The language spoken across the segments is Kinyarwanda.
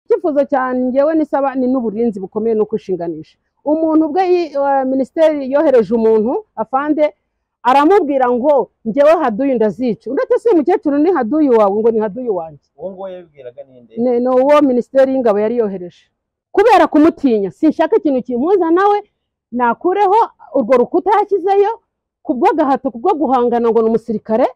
icyifuzo cyane ngewe nisaba ni n'uburinzi bukomeye no kwishinganisha umuntu ubwe yi- eh, minisiteri yohereje umuntu afande aramubwira ngo ngewe haduyi ndazica uretse si mukecuru ni haduyi wawe ngo ni haduyi wanjye uwo nguwo yabibwiraga ninde ni ni uwo minisiteri y'ingabo yari yohereje kubera kumutinya sinshaka ikintu kimpuza nawe nakureho urwo rukuta yashyizeyo kubwo gahato kubwo guhangana ngo ni umusirikare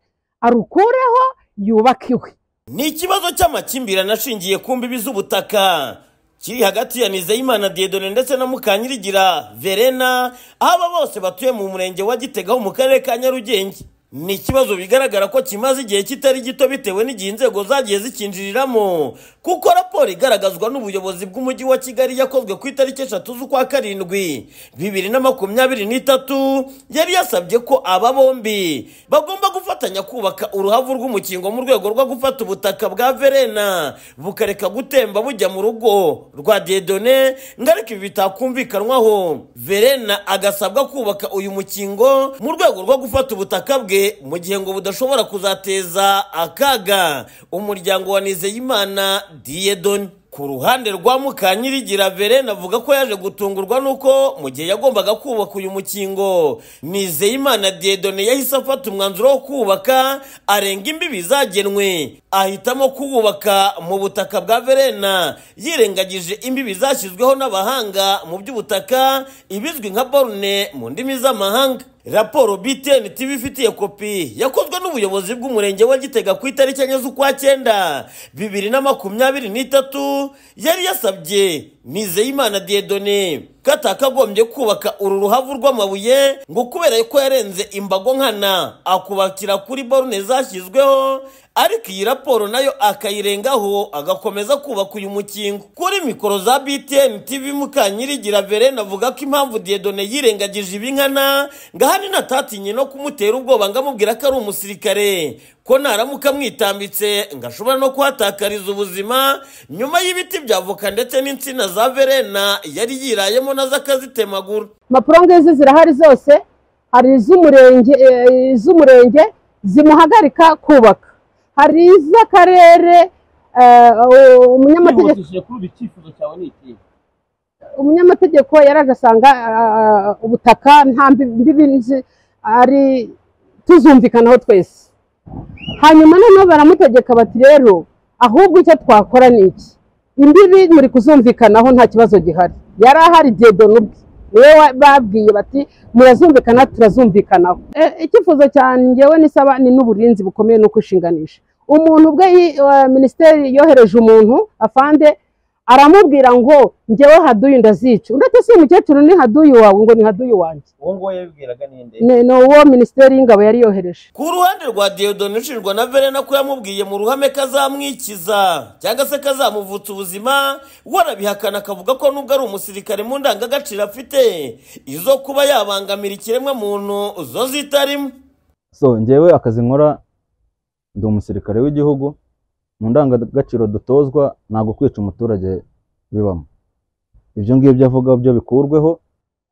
arukureho yubake iwe ni ikibazo cy'amakimbirane ashingiye ku mbibi z'ubutaka kiri hagati ya nizeyimana diedone ndetse na mukanyirigira verena aho aba bose batuye mu murenge wa gitega ho mu karere ka nyarugenge ni ikibazo bigaragara ko kimaze igihe kitari gito bitewe n'igihe inzego zagiye zikinjiriramo kuko raporo igaragazwa n'ubuyobozi bw'umujyi wa kigali yakozwe ku itariki eshatu z'ukwa karindwi bibiri na makumyabiri n'itatu yari yasabye ko aba bombi bagomba gufatanya kubaka uruhavu rw'umukingo mu rwego rwo gufata ubutaka bwa verena bukareka gutemba bujya mu rugo rwa diedone ngo ariko ibi bitakumvikanwaho verena agasabwa kubaka uyu mukingo mu rwego rwo gufata ubutaka bwe mu gihe ngo budashobora kuzateza akaga umuryango wa nizeyimana diedone ku ruhande rwa Mukanyirigira Verena avuga ko yaje gutungurwa nuko mu gihe yagombaga kubaka uyu mukingo Nizeyimana Diedone yahise afata umwanzuro wo kubaka arenga imbibi zagenwe ahitamo kuwubaka mu butaka bwa Verena yirengagije imbibi zashyizweho n'abahanga mu by'ubutaka ibizwi nka borne mu ndimi z'amahanga raporo btn tv ifitiye kopi yakozwe n'ubuyobozi bw'umurenge wa gitega ku itariki enye z'ukwa cyenda bibiri na makumyabiri n'itatu yari yasabye nizeyimana diedone ko atakagombye kubaka uru ruhavu rw'amabuye ngo kubera ko yarenze imbago nkana akubakira kuri borune zashyizweho ariko iyi raporo nayo akayirengaho agakomeza kubaka uyu mukingo kuri mikoro za btn tv mukanyirigira verena avuga ko impamvu diedone yirengagije ibi nkana ngo ahari natatinye no kumutera ubwoba ngo amubwira ko ari umusirikare ko naramuka amwitambitse ngo ashobora no kuhatakariza ubuzima nyuma y'ibiti bya voka ndetse n'insina za verena yari yirayemo nazo akazitemagura mapurongezi zirahari zose hari iz'umurenge eh, iz'umurenge zimuhagarika kubaka hari iz'akarere eh, umunyamategeko Kwihutishije kuri ubu icyifuzo cyawe ni ikihe umunyamategeko yaraje asanga ah, ubutaka nta mbi- mbibi nzi- ari tuzumvikanaho twese hanyuma noneho baramutegeka bati rero ahubwo icyo twakora ni iki imbibi muri kuzumvikanaho nta kibazo gihari yari ahari diedono ubwe niwe wa- babwiye bati murazumvikana turazumvikanaho E, icyifuzo cyane ngewe nisaba ni n'uburinzi bukomeye no kwishinganisha umuntu ubwe yi- eh, minisiteri yohereje umuntu afande aramubwira ngo ngewe haduyi ndazica uretse si umukecuru ni haduyi wawe ngo ni haduyi wanjye uwo nguwo yabibwiraga ninde ni ni uwo minisiteri y'ingabo yari yohereje ku ruhande rwa diodone ushinjwa na verena ko yamubwiye mu ruhame ko azamwikiza cyangwa se ko azamuvutsa ubuzima we arabihakana akavuga ko nubwo ari umusirikare mu ndangagaciro afite izo kuba yabangamira ikiremwa muntu zo zitarimo so njyewe akazi nkora ndi umusirikare w'igihugu mu ndangagaciro dutozwa ntabwo kwica umuturage bibamo ibyo ngibyo avuga byo bikurweho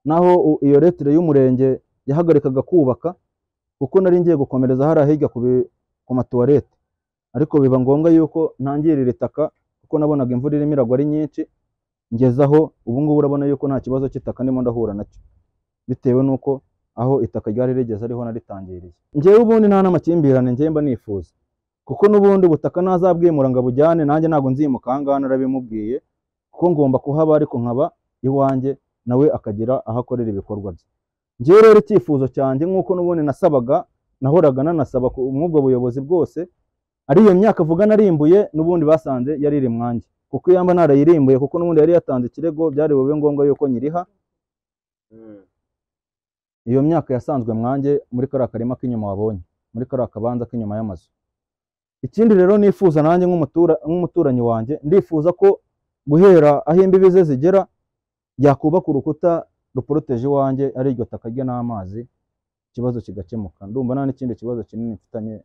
naho u- iyo letire y'umurenge yahagarikaga kubaka kuko nari ngiye gukomereza hariya hirya ku bi- ku matuwarete ariko biba ngombwa yuko ntangirira itaka kuko nabonaga imvura irimo iragwa ari nyinshi ngezaho ubu ngubu urabona yuko nta kibazo cy'itaka ndimo ndahura nacyo bitewe n'uko aho itaka ryari rigeze ariho naritangiriye ngewe ubundi nta n'amakimbirane ngewe mba nifuza kuko n'ubundi ubutaka ntazabwimura ngo abujyane nanjye ntabwo nzimuka aha ngaha narabimubwiye kuko ngomba kuhaba ariko nkaba iwanjye nawe akagira aho akorera ibikorwa bye ngewe rero icyifuzo cyanjye nk'uko n'ubundi nasabaga nahoraga nanasaba ku- muri ubwo buyobozi bwose ari iyo myaka avuga narimbuye n'ubundi basanze yari iri mwanjye kuko iyo mba narayirimbuye kuko n'ubundi yari yatanze ikirego byari bube ngombwa yuko nyiriha iyo myaka yasanzwe mwanjye muri kariya karima k'inyuma wabonye muri kariya kabanza k'inyuma y'amazu ikindi rero nifuza nanjye nk'umutura- nk'umuturanyi wanjye ndifuza ko guhera aho imbibi ze zigera yakubaka urukuta ruporoteje iwanjye ari iryo taka rye n'amazi ikibazo kigakemuka ndumva nta n'ikindi kibazo kinini mfitanye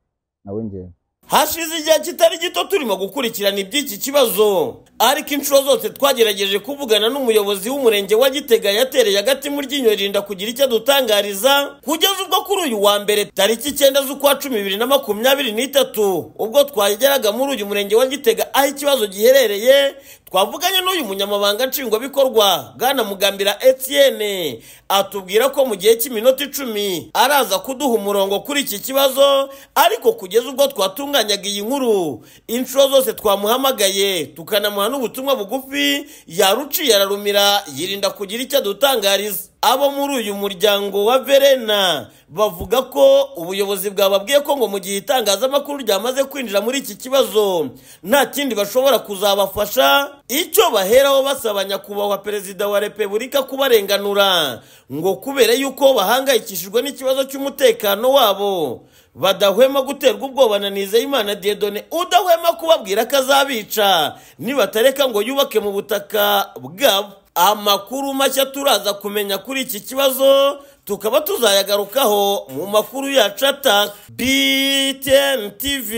nawe ngewe hashize igihe kitari gito turimo gukurikirana iby'iki kibazo ariko inshuro zose twagerageje kuvugana n'umuyobozi w'umurenge wa gitega yatereye agati mu ryinyo ririnda kugira icyo adutangariza kugeza ubwo kuri uyu wa mbere tariki icyenda z'ukwa cumi bibiri na makumyabiri n'itatu ubwo twageraga muri uyu murenge wa gitega aho ikibazo giherereye twavuganye n'uyu munyamabanga nshingwabikorwa bwana mugambira etienne atubwira ko mu gihe cy'iminota icumi araza kuduha umurongo kuri iki kibazo ariko kugeza ubwo twatunganyaga iyi nkuru inshuro zose twamuhamagaye tukanamuha n'ubutumwa bugufi yaruciye ararumira yirinda kugira icyo adutangariza abo muri uyu muryango wa verena bavuga ko ubuyobozi bwababwiye ko ngo mu gihe itangazamakuru ryamaze kwinjira muri iki kibazo nta kindi bashobora kuzabafasha icyo baheraho basaba nyakubahwa perezida wa repubulika kubarenganura ngo kubera yuko bahangayikishijwe n'ikibazo cy'umutekano wabo badahwema guterwa ubwoba na Nizeyimana Diedone udahwema kubabwira ko azabica nibatareka ngo yubake mu butaka bwabo amakuru mashya turaza kumenya kuri iki kibazo tukaba tuzayagarukaho mu makuru yacu ataha BTN TV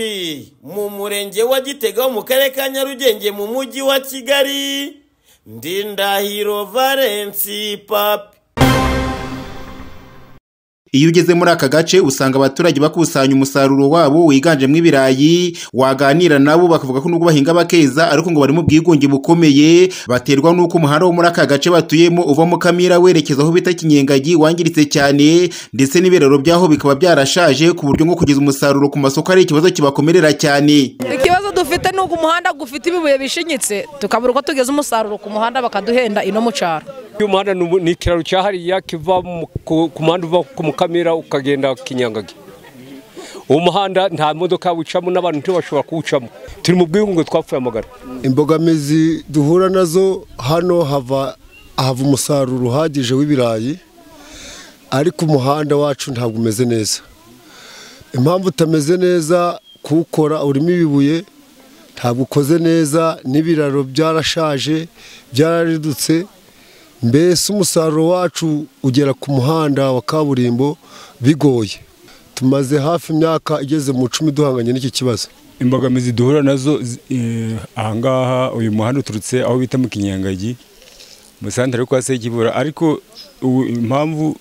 mu murenge wa Gitega wo mu karere ka Nyarugenge mu mujyi wa Kigali Ndindahiro Valence Papi Iyo ugeze muri aka gace usanga abaturage bakusanya umusaruro wabo wiganjemo ibirayi, waganira nabo bakavuga ko nubwo bahinga bakeza ariko ngo bari mu bwigunge bukomeye, baterwa n'uko umuhanda wo muri aka gace batuyemo uva mu Kamira werekeza aho bita Kinyengagi wangiritse cyane, ndetse n'ibiraro byaho bikaba byarashaje ku buryo ngo kugeza umusaruro ku masoko ari ikibazo kibakomerera cyane. ikibazo dufite ni uko umuhanda ufite ibibuye bishinyitse tukabura uko tugeza umusaruro ku muhanda bakaduhenda ino mu cyaro uyu muhanda ni umu- ni ikiraro cyahariye kiva mu- ku ku muhanda uva ku mukamira ukagenda kinyangagi uwo muhanda nta modoka yawucamo n'abantu ntibashobora kuwucamo turi mu bwigunge twapfuye amagara imbogamizi duhura nazo hano hava hava umusaruro uhagije w'ibirayi ariko umuhanda wacu ntabwo umeze neza impamvu utameze neza kuwukora urimo ibibuye ntabwo ukoze neza n'ibiraro byarashaje byararidutse mbese umusaruro wacu ugera ku muhanda wa kaburimbo bigoye tumaze hafi imyaka igeze mu icumi duhanganye n'iki kibazo imbogamizi duhura nazo zi- eh, ahangaha uyu muhanda uturutse aho bita mu kinyangagi mu santare kwa sekibura ariko ubu impamvu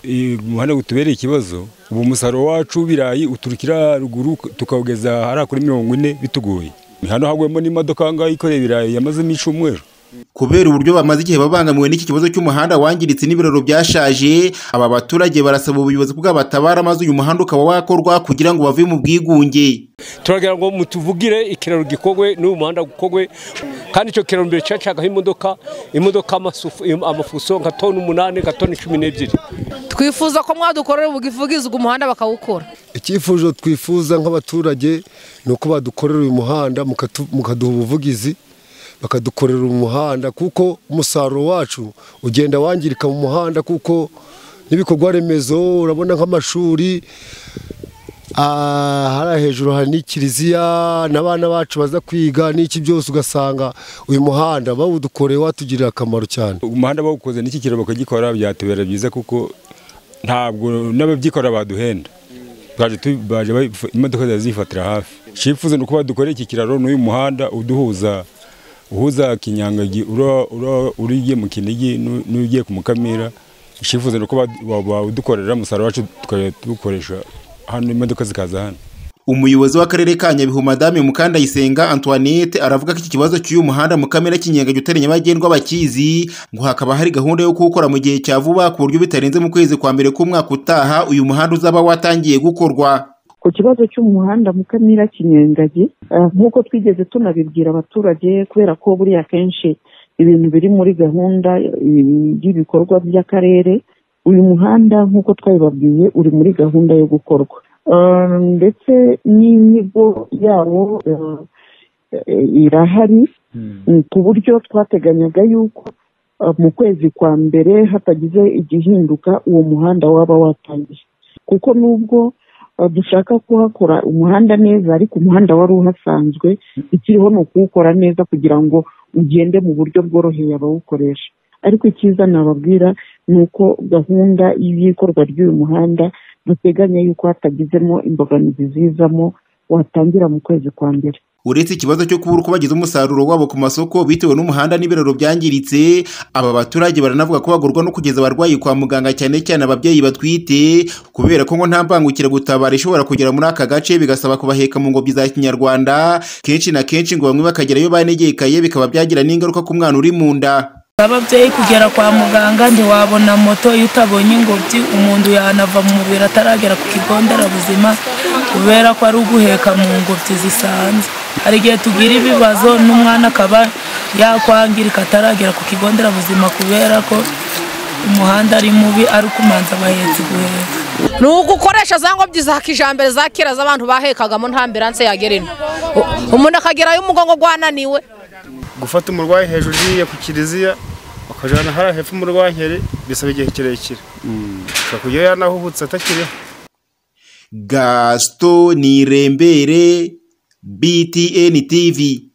eh, umuhanda utubereye ikibazo ubu umusaruro wacu w'ibirayi uturukira ruguru tukawugeza hariya kuri mirongo ine bitugoye hano hagwemo n'imodoka ahangaha ikoreye ibirayi yamazemo icumweru Kubera uburyo bamaze igihe babangamiwe n'iki kibazo cy'umuhanda wangiritse n'ibiraro byashaje, aba baturage barasaba ubuyobozi bw'abatabara maze uyu muhanda ukaba wakorwa kugira ngo bave mu bwigunge. turagira ngo mutuvugire ikiraro gikogwe n'uyu muhanda gukogwe kandi icyo kiraro mbere cyacagaho imodoka imodoka amasufu- im- amafuso nka toni umunani nka toni cumi n'ebyiri twifuza ko mwadukorera ubwivugizwa umuhanda bakawukora icyifuzo twifuza nk'abaturage ni uko badukorera uyu muhanda mukatu- mukaduha ubuvugizi bakadukorera umuhanda kuko umusaruro wacu ugenda wangirika mu muhanda kuko n'ibikorwa remezo urabona nk'amashuri ah, hariya hejuru hari n'ikiliziya n'abana bacu baza kwiga n'iki byose ugasanga uyu muhanda bawudukoreye watugirira akamaro cyane umuhanda bawukoze n'iki kiraro bakagikora byatubera byiza kuko ntabwo n'ababyikorera baduhenda baje tu- baje baf- imodoka ziba zifatira hafi icyifuzo ni uko badukorera iki kiraro n'uyu muhanda uduhuza uhuza kinyangagi ura- ura- uriye mu kinigi n'u- n'ugiye ku mukamira icyifuzo ni uko badu- ba- bawudukorera umusaruro wacu tukajya tuwukoresha hano imodoka zikaza hano Umuyobozi w'akarere ka Nyabihu Madame Mukandayisenga Antoinette aravuga ko iki kibazo cy'uyu muhanda mu kamera kinyenga utari nyabagendwa bakizi ngo hakaba hari gahunda yo kuwukora mu gihe cya vuba ku buryo bitarenze mu kwezi kwa mbere k'umwaka utaha uyu muhanda uzaba watangiye gukorwa. ku kibazo cy'umuhanda Mukamira Kinyengagi eh, nk'uko twigeze tunabibwira abaturage kubera ko buriya kenshi ibintu biri muri gahunda eh, y'ibikorwa by'akarere uyu muhanda nk'uko twabibabwiye uri muri gahunda yo gukorwa Eh, ndetse n'inyigo yawo eh, eh, irahari Mm, ku buryo twateganyaga yuko eh, mu kwezi kwa mbere hatagize igihinduka uwo muhanda waba watangiye kuko nubwo Uh, dushaka kuhakora umuhanda neza ariko umuhanda wari uhasanzwe ikiriho ni ukuwukora neza kugira ngo ugende mu buryo bworoheye abawukoresha ariko icyiza nababwira ni uko gahunda y'ikorwa ry'uyu muhanda duteganya yuko hatagizemo imbogamizi zizamo watangira mu kwezi kwa mbere uretse ikibazo cyo kubura uko bageza umusaruro wabo ku masoko bitewe n'umuhanda n'ibiraro byangiritse aba baturage baranavuga ko bagorwa no kugeza abarwayi kwa muganga cyane cyane ababyeyi batwite kubera ko ngo nta mbangukiragutabara ishobora kugera muri aka gace bigasaba kubaheka mu ngobyi za kinyarwanda kenshi na kenshi ngo bamwe bakagerayo banegekaye bikaba byagira n'ingaruka ku mwana uri mu nda ababyeyi kugera kwa muganga ntiwabona moto iyo utabonye ingobyi umuntu yanava mu mubiri ataragera ku kigo nderabuzima kubera ko ari uguheka mu ngobyi zisanzwe hari igihe tugira ibibazo n'umwana akaba yakwangirika ataragera ku kigo nderabuzima kubera ko umuhanda ari mubi ari ukumanza abahetsi guheka ni ugukoresha za ngobyi za kijambere za kera z'abantu bahekagamo nta ambiranse yagera ino U- umuntu akagerayo umugongo gwananiwe gufata umurwayi hejuru iriya ku kiliziya bakajyana hariya hepfo umurwankeri bisaba igihe kirekire ushobora kujya yanahuhutse atakiriho gasito ni irembere btn tv